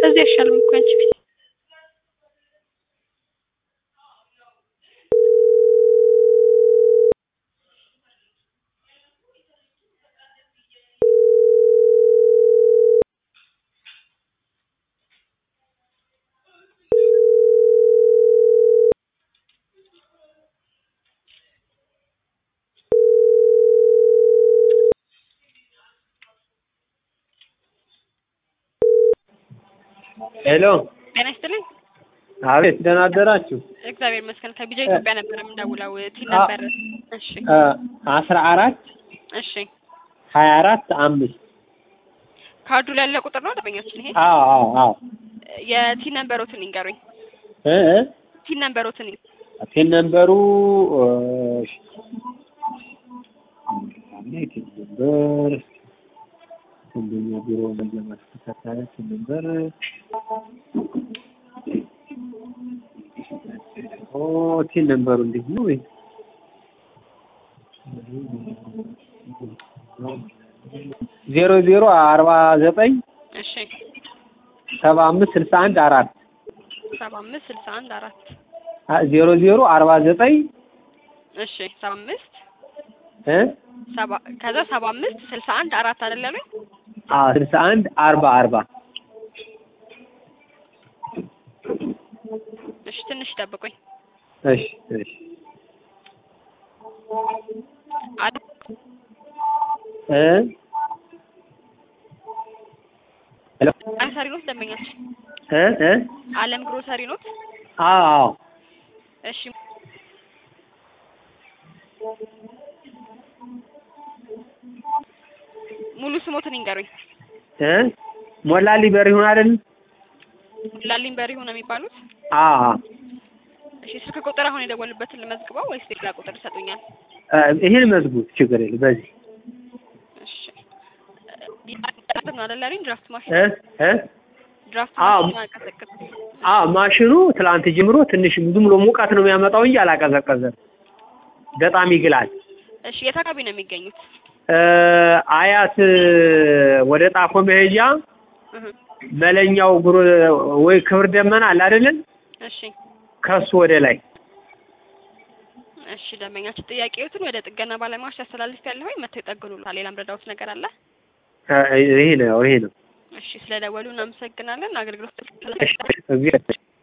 በዚህ አይሻልም እኮ አንቺ ፊት ሄሎ ጤና ይስጥልኝ። አቤት፣ ደህና አደራችሁ። እግዚአብሔር ይመስገን። ከቢጃ ኢትዮጵያ ነበር የምንደውለው። ቲን ነበር። እሺ አስራ አራት እሺ። ሀያ አራት አምስት ካርዱ ላይ ያለ ቁጥር ነው ደንበኛችን ይሄ። አዎ አዎ አዎ የቲን ነንበሮትን ይንገሩኝ። እ እ ቲን ነንበሮትን ይ- ቴን ነምበሩ እሺ፣ ቴን ነምበር አንደኛ ቢሮ ለማስተካከል ቴን ነምበር ኦ ቴን ነምበሩ እንዴት ነው ወይ ዜሮ ዜሮ አርባ ዘጠኝ እሺ ሰባ አምስት ስልሳ አንድ አራት ሰባ አምስት ስልሳ አንድ አራት ዜሮ ዜሮ አርባ ዘጠኝ እሺ ሰባ አምስት እ ሰባ ከዛ ሰባ አምስት ስልሳ አንድ አራት አይደል ያሉኝ? አዎ ስልሳ አንድ አርባ አርባ እሺ ትንሽ ይጠብቁኝ። እሺ እሺ አለ እ ሄሎ ግሮሰሪ ኖት ደንበኛችን እ እ አለም ግሮሰሪ ኖት። አዎ አዎ እሺ ሙሉ ስሞትን ይንገሩኝ። እ ሞላሊ በሪሁን አይደል? ላሊን በሪሁ ነው የሚባሉት? አዎ አዎ እሺ ስልክ ቁጥር አሁን የደወሉበትን ልመዝግበው ወይስ ሌላ ቁጥር ይሰጡኛል? እ ይሄን መዝጉት፣ ችግር የለም። በዚህ እሺ እ ነው አይደል ያሉኝ? ድራፍት ማሽን እ እ ድራፍት አዎ። ማሽን አቀዘቅዝ አዎ ማሽኑ ትላንት ጀምሮ ትንሽ ዝም ብሎ ሙቀት ነው የሚያመጣው እንጂ አላቀዘቀዘም። በጣም ይግላል። እሺ የት አካባቢ ነው የሚገኙት? እ አያት ወደ ጣፎ መሄጃ እህ መለኛው ጉሮ ወይ ክብር ደመና አለ አይደለም? እሺ ከሱ ወደ ላይ እሺ ደንበኛችን ጥያቄዎትን ወደ ጥገና ባለሙያዎች ያስተላልፍ ያለሁ ወይ መተው ይጠግኑልታል። ሌላም ረዳውት ነገር አለ? እ ይሄ ነው ይሄ ነው። እሺ ስለደወሉ እናመሰግናለን። አገልግሎት እሺ እግዚአብሔር